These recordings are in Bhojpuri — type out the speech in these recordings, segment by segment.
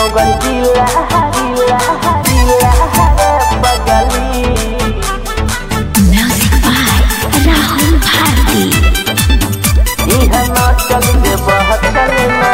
नौगन जिला जिला जिला बगली Music by Rahul Bharti. इहा नाचल जे बहचल ना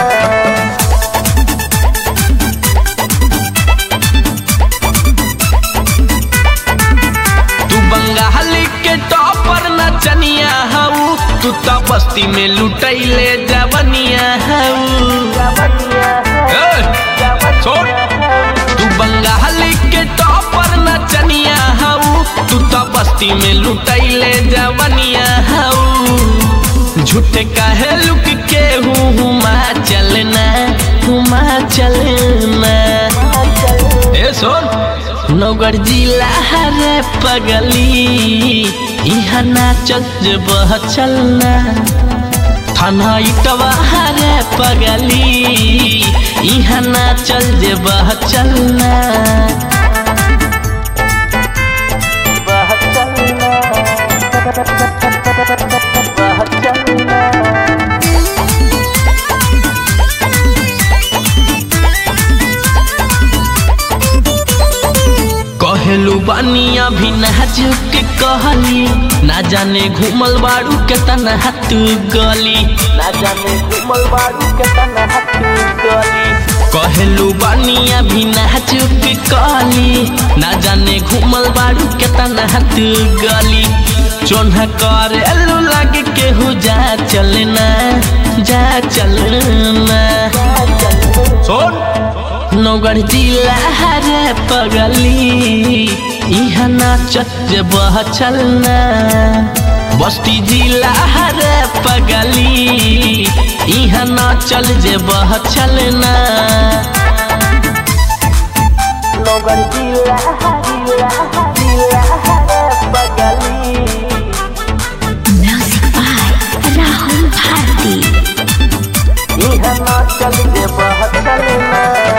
तू बंगाली के टॉपर नचनिया हऊ तू तो बस्ती में लुटैले जवनिया हऊ जवनिया ए, छोड़ तू बंगाली के टॉपर नचनिया हऊ तू तो बस्ती में लुटैले जवनिया हऊ झूठे काहे लुक के हूँ हुमा चलना हुमा चलना ए सुन नौगर जिला हरे पगली इहा नाचत जे बह चलना थाना इटवा हरे पगली इहा नाचल जे बह चलना बहचल ना बहचल ना कहलू बानिया भी नाजुक के कहली ना जाने घूमल बाड़ू के तना हाथ गली ना जाने घुमल बारू के तना हाथ गली कहलू बानिया भी नाजुक के कहली ना जाने घूमल बाड़ू के तना हाथ गली चोन्हा करेलू लगे केहू जा चलना जा चलना सुन नौगढ़ जिला हरे पगली इहा नाचत जे बह चलना बस्ती जिला हरे पगली इहा नाचल जे बह चलना नौगन जिला जिला जिला बगली Music by Rahul Bharti. इहा नाचल जे बहचल ना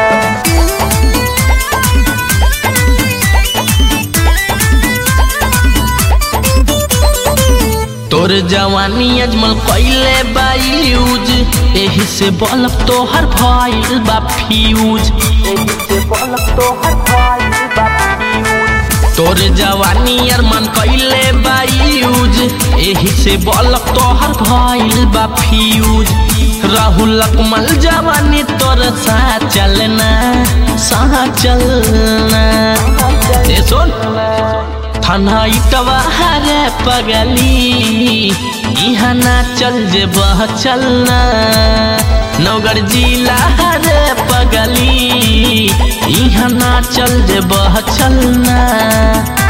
तोर जवानी अजमल कैले बायूज एही से बलब तोहर भइल बा फ्यूज एही से बोलक तो हर भाई बापी तोर जवानी अरमान कैले बायूज एही से बलक तोहर भइल बा फ्यूज राहुल अकमल जवानी तोर सा चलना सा चलना ए सुन थाना इटवा हरे पगली इहा नाचल जे बह चलना नौगर जिला हरे पगली इहा नाचल जे बह चलना